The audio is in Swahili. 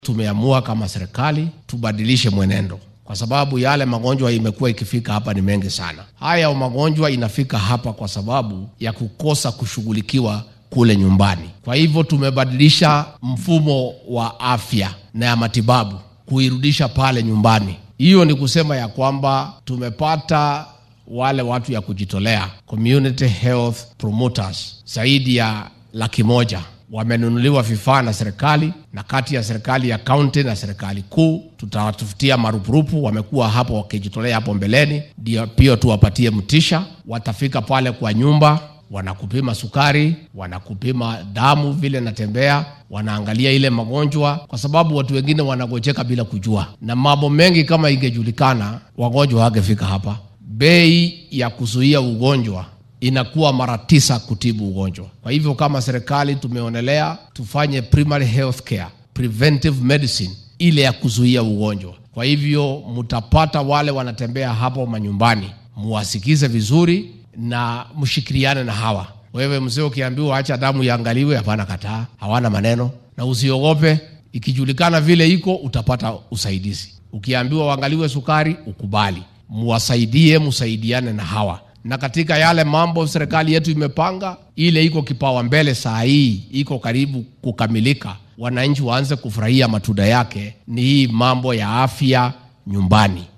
Tumeamua kama serikali tubadilishe mwenendo, kwa sababu yale magonjwa imekuwa ikifika hapa ni mengi sana. Haya magonjwa inafika hapa kwa sababu ya kukosa kushughulikiwa kule nyumbani. Kwa hivyo tumebadilisha mfumo wa afya na ya matibabu kuirudisha pale nyumbani. Hiyo ni kusema ya kwamba tumepata wale watu ya kujitolea community health promoters zaidi ya laki moja wamenunuliwa vifaa na serikali na kati ya serikali ya kaunti na serikali kuu, tutawatafutia marupurupu. Wamekuwa hapo wakijitolea hapo mbeleni, ndio pia tuwapatie mtisha. Watafika pale kwa nyumba, wanakupima sukari, wanakupima damu vile natembea, wanaangalia ile magonjwa, kwa sababu watu wengine wanagojeka bila kujua, na mambo mengi kama ingejulikana, wagonjwa wangefika hapa. Bei ya kuzuia ugonjwa inakuwa mara tisa kutibu ugonjwa. Kwa hivyo kama serikali tumeonelea tufanye primary health care, preventive medicine, ile ya kuzuia ugonjwa. Kwa hivyo mtapata wale wanatembea hapo manyumbani, muwasikize vizuri na mshikiliane na hawa. Wewe mzee, ukiambiwa acha damu iangaliwe, hapana, kataa, hawana maneno, na usiogope. Ikijulikana vile iko, utapata usaidizi. Ukiambiwa uangaliwe sukari, ukubali, muwasaidie, musaidiane na hawa na katika yale mambo serikali yetu imepanga, ile iko kipawa mbele saa hii, iko karibu kukamilika, wananchi waanze kufurahia matunda yake, ni hii mambo ya afya nyumbani.